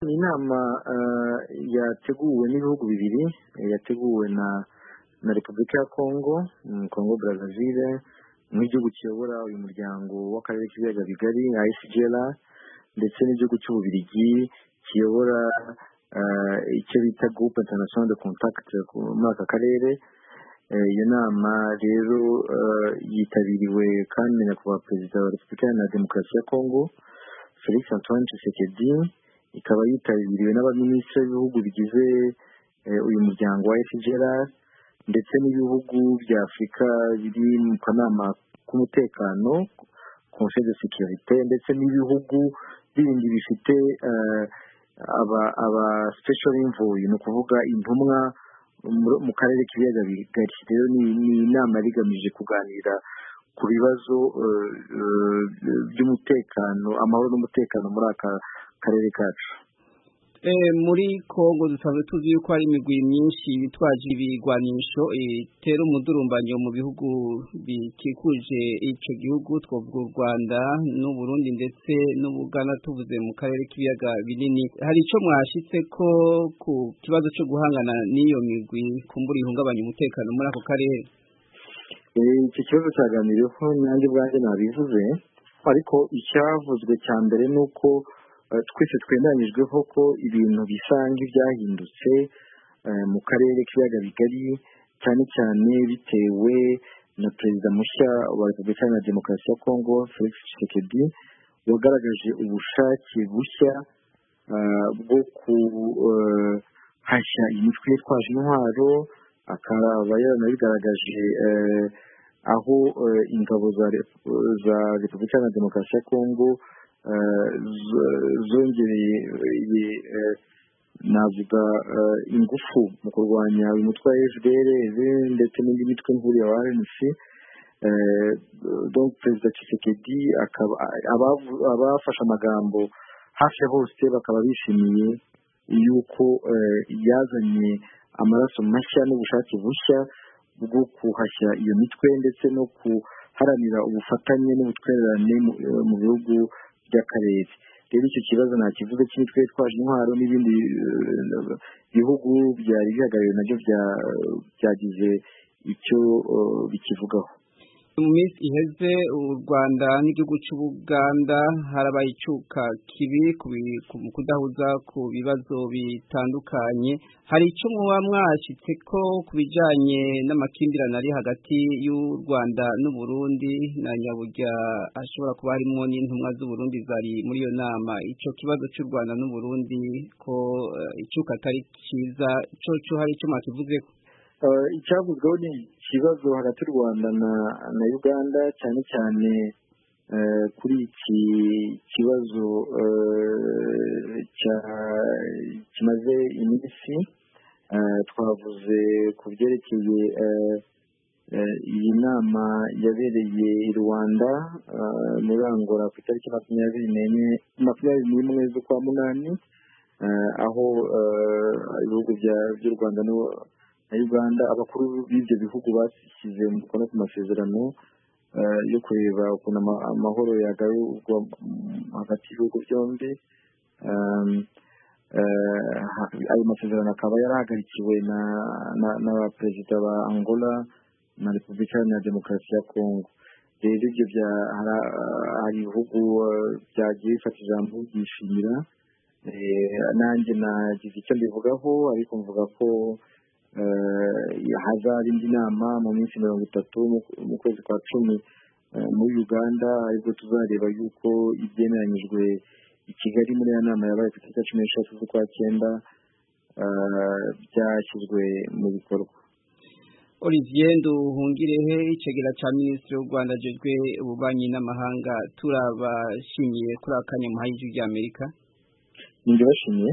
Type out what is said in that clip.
Ni inama yateguwe n'ibihugu bibiri yateguwe na na repubulika ya kongo kongo brazzaville nk'igihugu kiyobora uyu muryango w'akarere k'ibiyaga bigari ayisijera ndetse n'igihugu cy'ububiligi kiyobora icyo bita gurupe intanasiyonari de kontakiti muri aka karere iyo nama rero yitabiriwe kandi na nyakubahwa perezida wa repubulika iharanira demokarasi ya kongo felix antoine tshisekedi ikaba yitabiriwe n'abaminisitiri b'ibihugu bigize uyu muryango wa efuperi ndetse n'ibihugu bya afurika biri mu kanama k'umutekano konseye de sekirite ndetse n'ibihugu bindi bifite aba sipesho imvuye ni ukuvuga intumwa mu karere k'ibiyaga bigari rero ni inama yari igamije kuganira ku bibazo by'umutekano amahoro n'umutekano muri aka karere kacu muri kongo dusanzwe tuzi yuko hari imigwi myinshi bitwaje ibigwanisho itera umudurumbanyo mu bihugu bikikuje icyo gihugu twavuga u rwanda n'uburundi ndetse n'ubugana tuvuze mu karere k'ibiyaga binini hari icyo mwashyitse ko ku kibazo cyo guhangana n'iyo migwi kumbura ihungabanya umutekano muri ako karere iki kibazo cyaganiriweho nanjye ubwanjye nabivuze ariko icyavuzwe cya mbere ni uko twese twemeranyijweho ko ibintu bisa nk'ibyahindutse mu karere k'ibiyaga bigari cyane cyane bitewe na perezida mushya wa repubulika iharanira demokarasi ya kongo felix tshisekedi wagaragaje ubushake bushya bwo guhashya imitwe yitwaje intwaro akaba yaranabigaragaje aho ingabo za repubulika iharanira demokarasi ya kongo zongereye navuga ingufu mu kurwanya uyu mutwe wa fdr ndetse n'indi mitwe nkuriya wa rnc donc perezida Tshisekedi abafashe amagambo hafi ya bose bakaba bishimiye yuko yazanye amaraso mashya n'ubushake bushya bwo kuhashya iyo mitwe ndetse no guharanira ubufatanye n'ubutwererane mu bihugu by'akarere rero icyo kibazo nta kivuze cy'imitwe yitwaje intwaro n'ibindi bihugu byari bihagarariwe nabyo byagize icyo bikivugaho mu minsi iheze u rwanda n'igihugu cy'ubuganda harabaye icyuka kibi mu kudahuza ku bibazo bitandukanye hari icyo muba mwashyitse ko ku bijyanye n'amakimbirane ari hagati y'u rwanda n'uburundi na nyaburya ashobora kuba harimo n'intumwa z'uburundi zari muri iyo nama icyo kibazo cy'u rwanda n'uburundi ko icyuka atari cyiza cyo hari icyo mwakivuzeho icyavuzweho ni ikibazo hagati y'u rwanda na uganda cyane cyane kuri iki kibazo kimaze iminsi twavuze ku byerekeye iyi nama yabereye i rwanda muri angola ku itariki makumyabiri n'enye makumyabiri n'imwe z'ukwa munani aho ibihugu by'u rwanda na uganda abakuru b'ibyo bihugu bashyize umukono ku masezerano yo kureba ukuntu amahoro yagarurwa hagati y'ibihugu byombi ayo masezerano akaba yarahagarikiwe na perezida ba angola na repubulika iharanira demokarasi ya kongo rero ibyo hari ibihugu byagiye bifata ijambo byishimira nanjye nagize icyo mbivugaho ariko mvuga ko hazaba indi nama mu minsi mirongo itatu mu kwezi kwa cumi muri uganda aribwo tuzareba yuko ibyemeranyijwe i kigali muri iyo nama yabaye ku itariki cumi n'eshatu z'ukwa cyenda byashyizwe mu bikorwa olivier nduhungirehe icegera cya minisitiri w'u rwanda agejwe ububanyi n'amahanga turabashimiye kuri aka kanya muhaye ijwi ry'amerika nibyo bashimiye